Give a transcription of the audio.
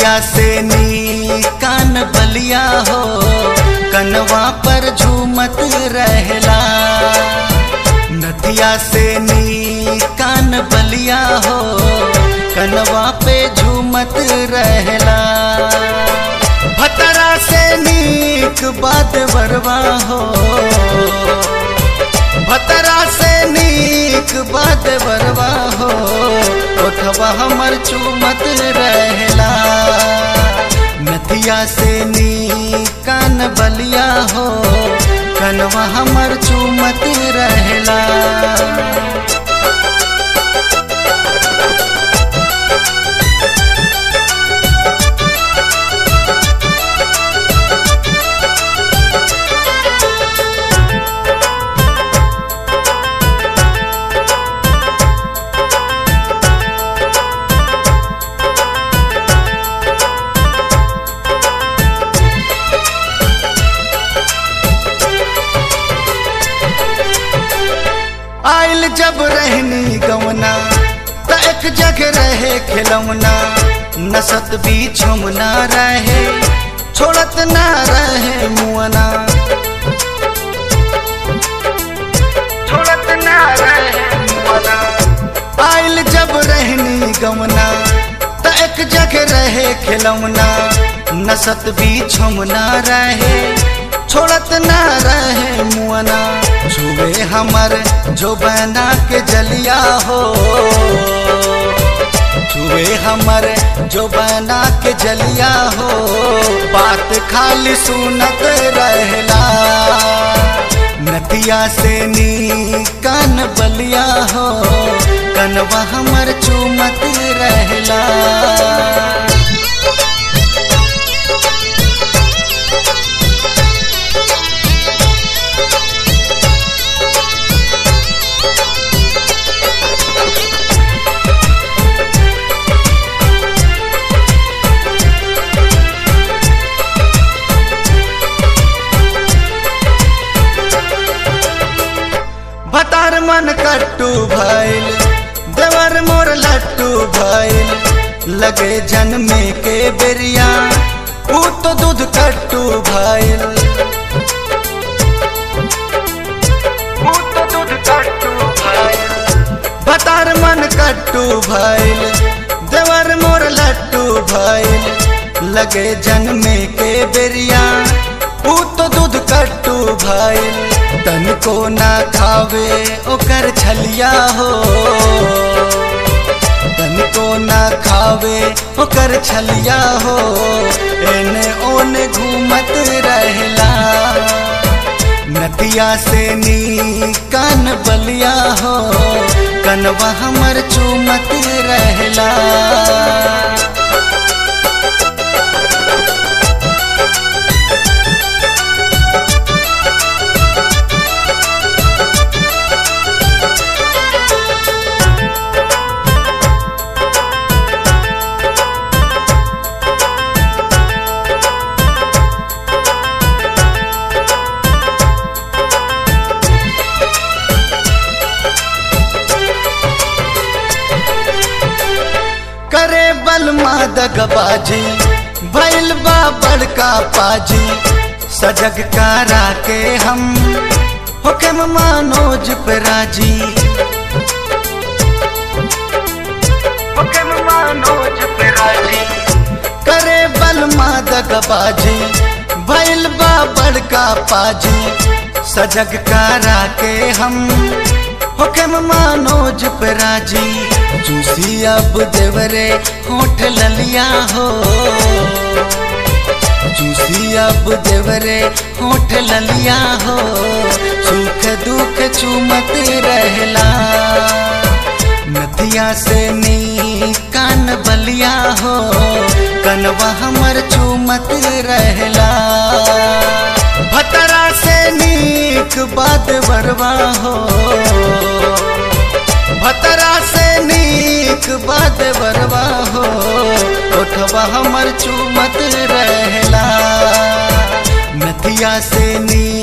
नथिया से नी कान बलिया हो कनवा पर झूमत रहला नथिया से नी कान बलिया हो कनवा पे झूमत रहला भतरा से नीक बात बरवा हो भतरा से नीक बात बरवा हो ओठवा हमर चूमत रहला नथिया से नी कान बलिया हो कनवा हमर चूमत रहला आइल जब रहनी गवना त एक जगह रहे खिलौना नसत भी छुमना रहे छोड़त ना रहे मुअना छोड़त ना रहे मुअना आइल जब रहनी गवना त एक जगह रहे खिलौना नसत भी छुमना रहे छोड़त ना रहे मुअना छुए हमर जो बना के जलिया हो छुए हमर जो बना के जलिया हो बात खाली सुनत रहला नदिया से नी कान बलिया हो कनवा हमर चूमत रहला भतार मन कट्टू भइल देवर मोर लट्टू भइल लगे जन्मे के बेरिया ऊ तो दूध कट्टू भइल ऊ तो दूध कट्टू भइल भतार मन कट्टू भइल देवर मोर लट्टू भइल लगे जन्मे के बेरिया ऊ तो दूध कट्टू भइल तन को ना खावे ओकर छलिया हो तन को ना खावे ओकर छलिया हो एने ओने घूमत रहला नदिया से नी कान बलिया हो कनवा हमर चूमत रहला करे बलमा दगबाजी भैल बा बड़का पाजी सजग कारा के हम हुक्म मानोज पे राजी हुक्म मानोज पे राजी करे बलमा दगबाजी भैल बा बड़का पाजी सजग कारा के हम हुक्म मानोज पे राजी जूसी अब देवरे होठ ललिया हो जूसी अब देवरे होठ ललिया हो सुख दुख चूमत रहला नदिया से नी कान बलिया हो कनवा हमर चूमत रहला भतरा से नीक बात बरवा हो भतरा से नीक बात बरवा हो ओठवा हमर चूमत रहला नदिया से नी